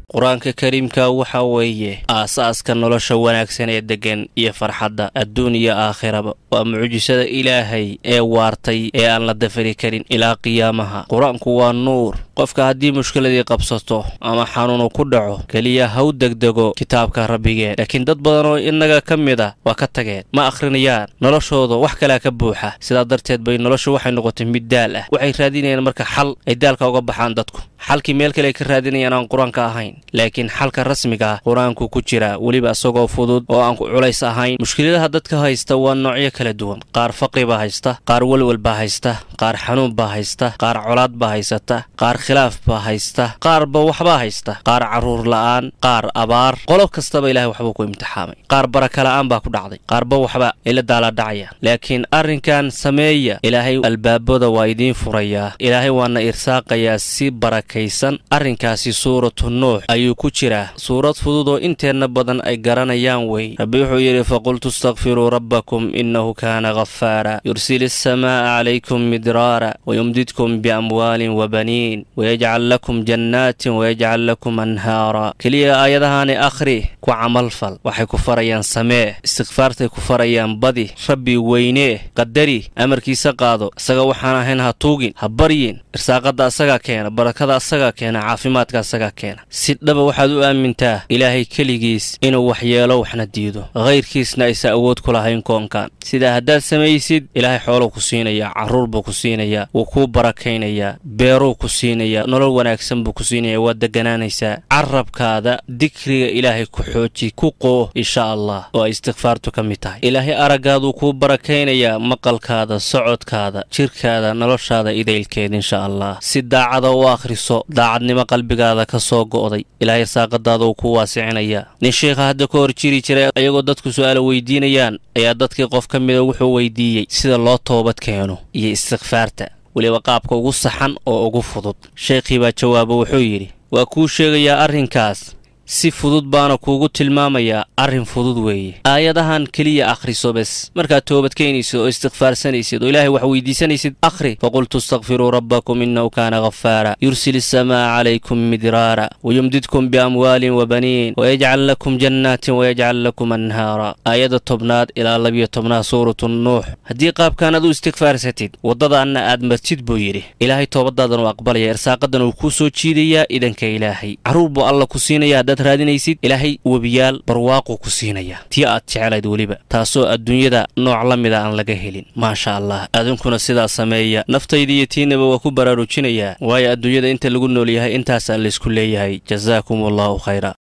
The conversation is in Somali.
qur-aanka kariimka waxa weeye aasaaska nolosha wanaagsan ee deggan iyo farxadda adduun iyo aakhiraba waa mucjisada ilaahay ee waartay ee aan la dafari karin ilaa qiyaamaha qur-aanku waa nuur qofka haddii mushkiladii qabsato ama xanuunu ku dhaco keliya haw degdego kitaabka rabbigeen laakiin dad badan oo innaga ka mid a waa ka tageen ma akhrinayaan noloshooda wax kalea ka buuxa sidaa darteed bay noloshu waxay noqotay mid daal ah waxay raadinayaan marka xal ay daalka uga baxaan dadku xalkii meel kale ay ka raadinayaan aan qur-aanka ahayn laakiin xalka rasmiga ah qur-aanku ku jira weliba isagoo fudud oo aan culays ahayn mushkiladaha dadka haysta waa noocyo kala duwan qaar faqri baa haysta qaar welwel baa haysta qaar xanuun baa haysta qaar colaad baa haysata qaar khilaaf baa haysta qaarba waxbaa haysta qaar carruur la'aan qaar abaar qolob kastaba ilahay waxbuu ku imtixaamay qaar baraka la'aan baa ku dhacday qaarba waxba ay la daaladhacayaan laakiin arrinkan sameeya ilaahay albaabada waa idiin furayaa ilaahay waana irsaaqayaa si barakaysan arrinkaasi suuratu nuux ayuu ku jiraa suurad fudud oo inteenna badan ay garanayaan wey rabbi wuxuu yidhi faqultu istakfiruu rabbakum innahu kaana ghafaara yursil asamaa'a calaykum midraara wayumdidkum biamwaalin wabaniin wayajcal lakum jannaatin wayajcal lakum anhaara keliya aayadahaani akhri ku camalfal waxay ku farayaan samee istikfaartay ku farayaan badi rabbi weynee qadari amarkiisa qaado isaga waxaan ahayn ha tuugin ha baryin irsaaqadda asagaa keena barakada asagaa keena caafimaadka asagaa keena si dhaba waxaad u aamintaa ilaahay keligiis inuu waxyeelo waxna diido hayrkiisna aysa awood ku lahayn koonkan sidaa haddaad samaysid ilaahay xooluu ku siinayaa carruur buu ku siinayaa wuu kuu barakaynayaa beeruu ku siinayaa nolol wanaagsan buu ku siinayaa waad deganaanaysaa carabkaada dikriga ilaahay ku xooji ku qoo insha allah oo ay istikfaartu ka mid tahay ilaahay araggaaduu kuu barakaynayaa maqalkaada socodkaada jirkaada noloshaada idaylkeed insha allah si daacada u akhriso daacadnimo qalbigaada ka soo go'day ilaahay saaqadaada uu ku waasicinayaa nin sheikha hadda ka hor jiri jiray ayagoo dadku su'aala weydiinayaan ayaa dadkii qof ka mida wuxuu weydiiyey sida loo toobad keeno iyo istikfaarta weliba qaabka ugu saxan oo ugu fudud sheikhii baa jawaabo wuxuu yidhi waa kuu sheegayaa arrinkaas si fudud baana kuugu tilmaamayaa arrin fudud weeye aayadahan keliya akhriso bes markaad toobadkeenaysid oo istikfaarsanaysid oo ilaahay wax weydiisanaysid akhri faqultu istakfiruu rabbakum innahu kaana ghafaara yursil asamaa'a calaykum midraara wayumdidkum biamwaalin wabaniin wayajcal lakum jannaatin wayajcal lakum anhaara aayadda tobnaad ilaa labiyo tobnaad suuratu nuux haddii qaabkan ad u istikfaarsatid waddadaanna aad martid buu yidhi ilaahay toobadaadan uu aqbalaya irsaaqadan uu kuu soo jiidayaa idanka ilaahay carruur buu alla ku siinaya haddaad raadinaysid ilaahay webiyaal barwaaquu ku siinayaa tii aad jeclayd weliba taasoo adduunyada nooc la mida aan laga helin maasha allah adinkuna sidaa sameeya naftayda iyo tiinaba waa ku baraarujinayaa waayo adduunyada inta lagu nool yahay intaasaa laysku leeyahay jasaakum allahu khayra